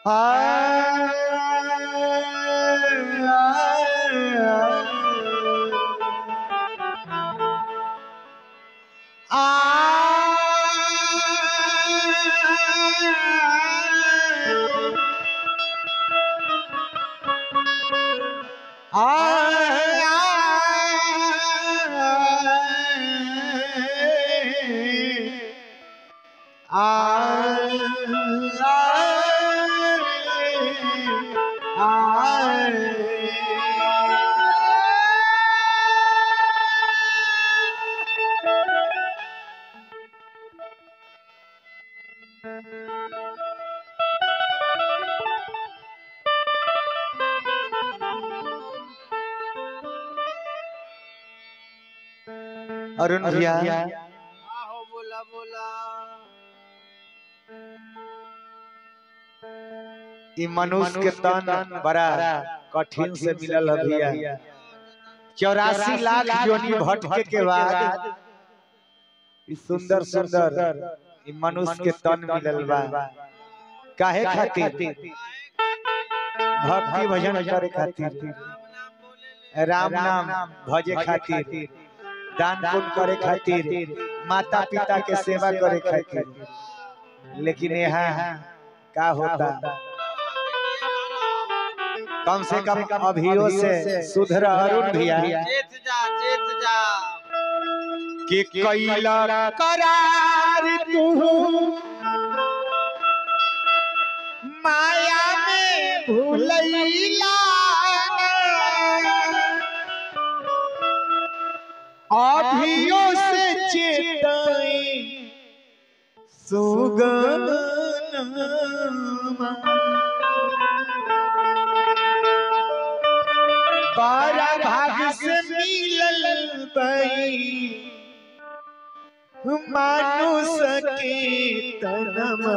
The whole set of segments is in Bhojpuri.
अरुण भैया आहो बोला बोला ई मनुष्य के तन बड़ा कठिन से मिलल है भैया चौरासी लाख योनि भटके के बाद ई सुंदर सुंदर ई मनुष्य के तन मिलल बा काहे खातिर भक्ति भजन करे खातिर राम नाम बोले ले राम नाम भजे खातिर दान पुण्य करे खातिर माता पिता के सेवा करे खातिर लेकिन यहाँ का होता कम से कम अभियो से सुधर अरुण भैया चेत जा चेत जा कि कैला करार तू माया में भूलैला अभियो से चेताई सुगनमा बारा भाग से मिलल बई मानुष के तनमा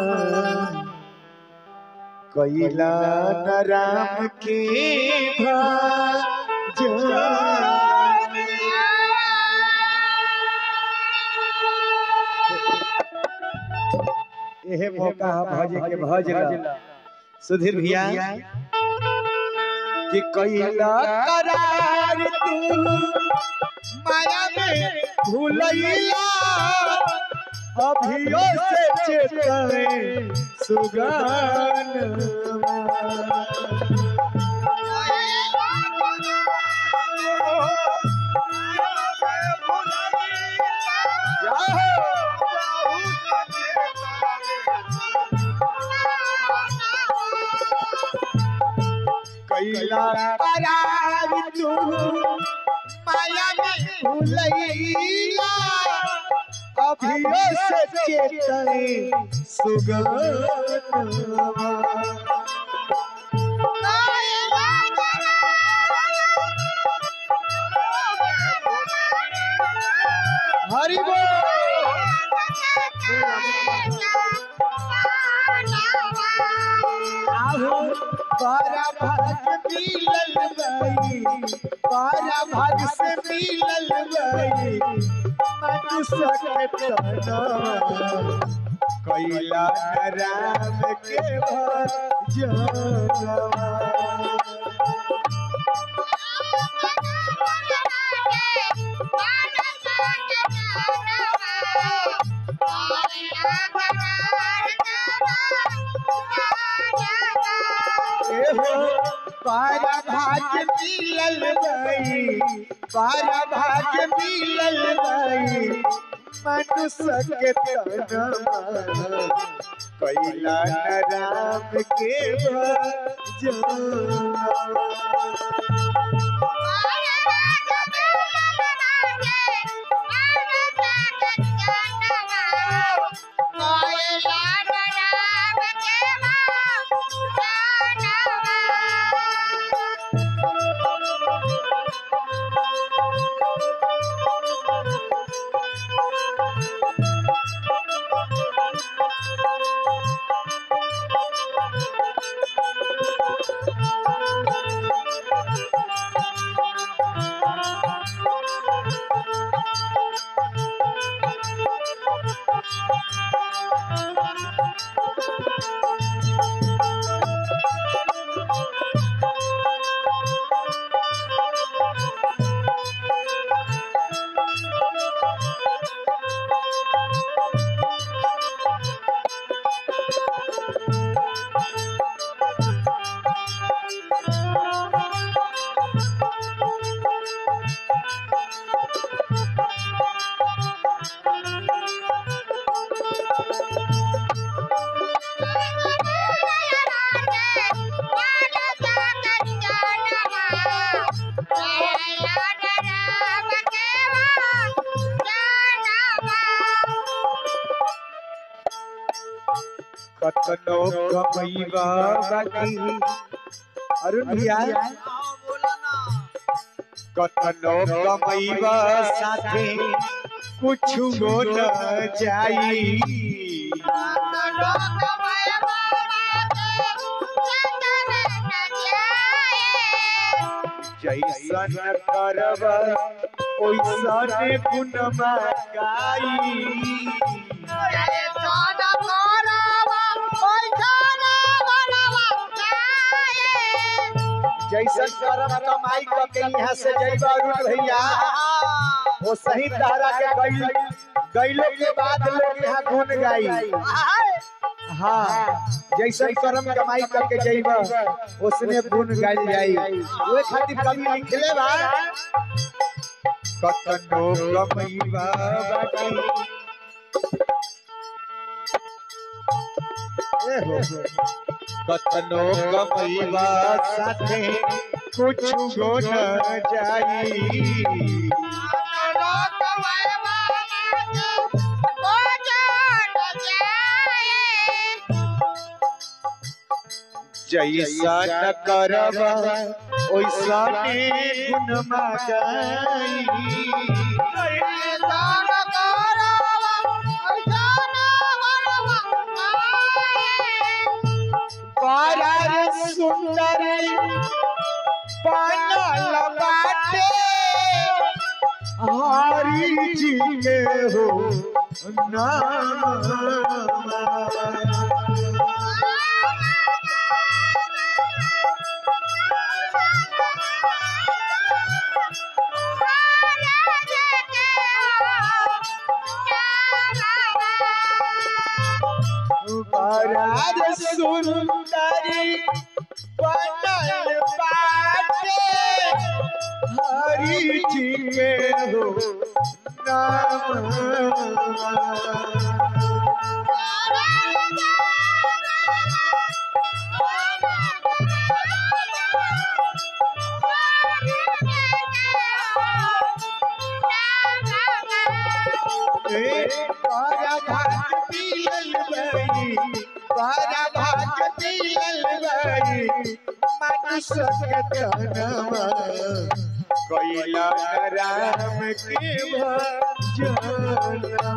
कैला न राम के भजन एहे मौका हम भजे के भज ला सुधीर भैया कि कैला करार तू माया में भूलैला अभियो से चेतने सुगान कैला करार तू माया में भूलैला अभियो से चेतने सुगन हरि आहू बारा भाग मिलल गई बारा भाग से मिलल गई मनुष्य के तना कैला राम के भजनवा एहो पारा भाग मिलल गई पारा भाग मिलल गई मनुष्य के तना कैला न राम के भजनवा कतनो कमैबा बाकी अरुण भैया आओ बोला ना कतनो कमैबा साथे कुछ गो न जाई जैसन करब ओइसने गुणमा गाई जैसन करब कमाई क के यहाँ से जइबा अरुण भैया वो सही तारा के गइल गइलो के बाद लोग यहाँ गुण गाई हाँ जैसन करम कमाई करके जइबा उसने गुण गाइल जाई ओए खातिर कवि लिखले बा कतनो कमैबा बाकी ए हो कतनो कमैबा साथे कुछ गो न जाई जैसा न करब ओइसा ने गुण गाई पारार सुंदर पानल बाटे हरि जी के हो नाम पारार सुंदरी पानल बाटे हरि जी के हो नाम पारा भाग पियल बई पारा भाग पियल बई मनुष्य के तनवा कैला राम के भजनवा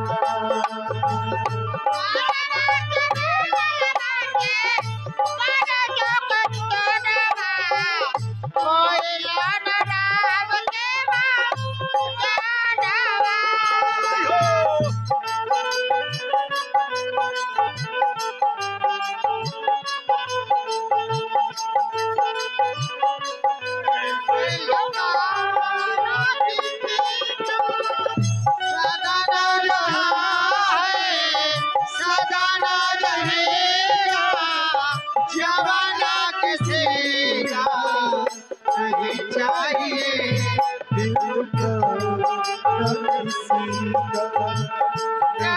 जवाना किसी का नहीं चाहिए दिल का न किसी का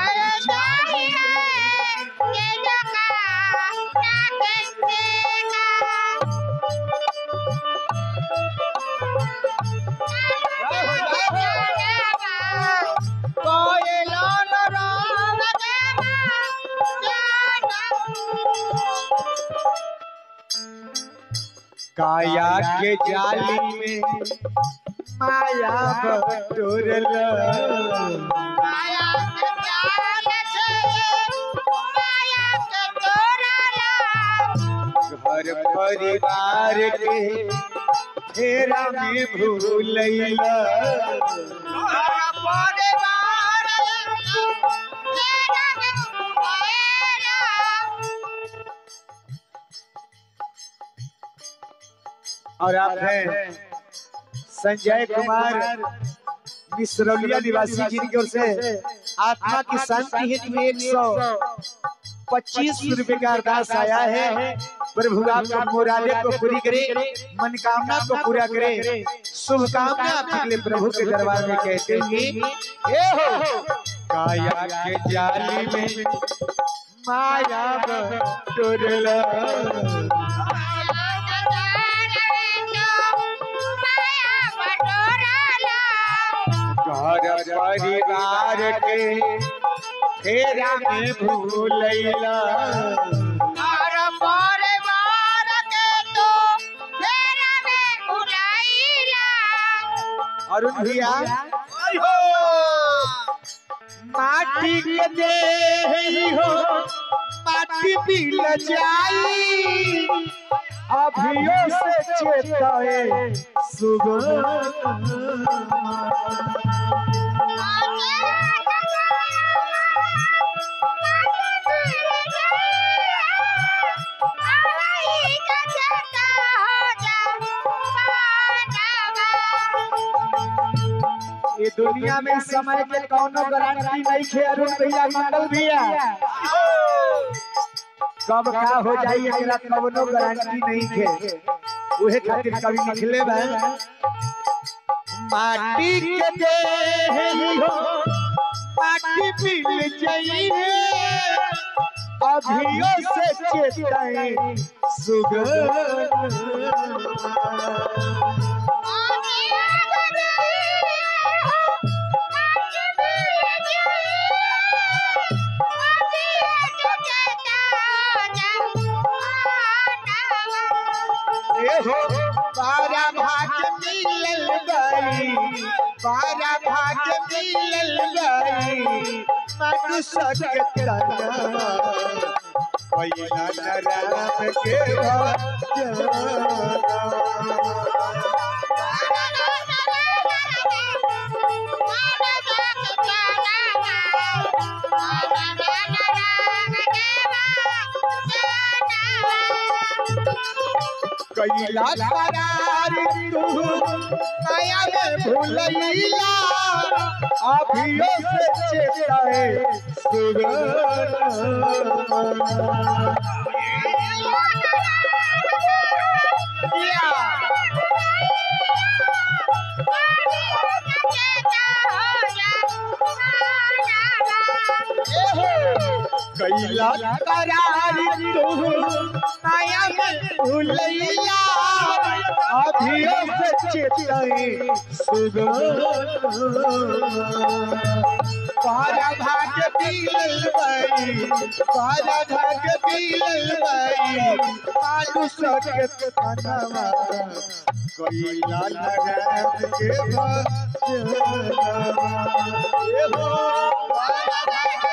काया के जाली में माया बटोरल घर परिवार के फेरा में भूलैला और आप हैं संजय कुमार मिश्रौलिया निवासी जिनकी ओर से आत्मा की शांति हेतु एक सौ पच्चीस रुपए का अरदास आया है प्रभु आपका मुरादे को पूरी करे मनकामना को पूरा करे शुभकामना आपके लिए प्रभु के दरबार में कहते हैं ए हो काया के जाली में माया बटोरला घर परिवार के फेरा में भूलैला अरुण भैया हो माटी के देही हो माटी मिल जाई अभियो से चेताए सुगम ये दुनिया में समय के कौनो गारंटी नहीं है अरुण भैया मंगल भैया कब का हो जाई एकरा कवनो गारंटी नहीं है उहे खातिर कवि लिखले बा माटी के देही हो माटी मिल जाइए अभियो से चेताए सुगम एहो बारा भाग मिलल गई बारा भाग मिलल गई मनु सकत तना पहिला नराम के भजना कैला करार तू माया में भूलैला अभियो से चेताए कैला करार तू माया में भूलैला अभियो से चेताए पारा भाग पीलल बाई पारा भाग पीलल बाई आलू सकत तनवा कैला लगात के भजना ए हो पारा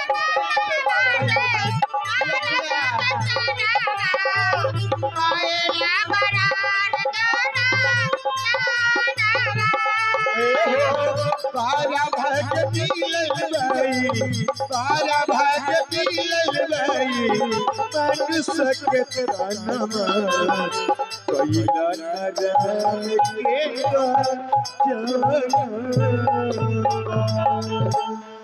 पारा भाग पीलल बाई पारा भाग पीलल बाई मन सकत तनवा कैला नरम के भजना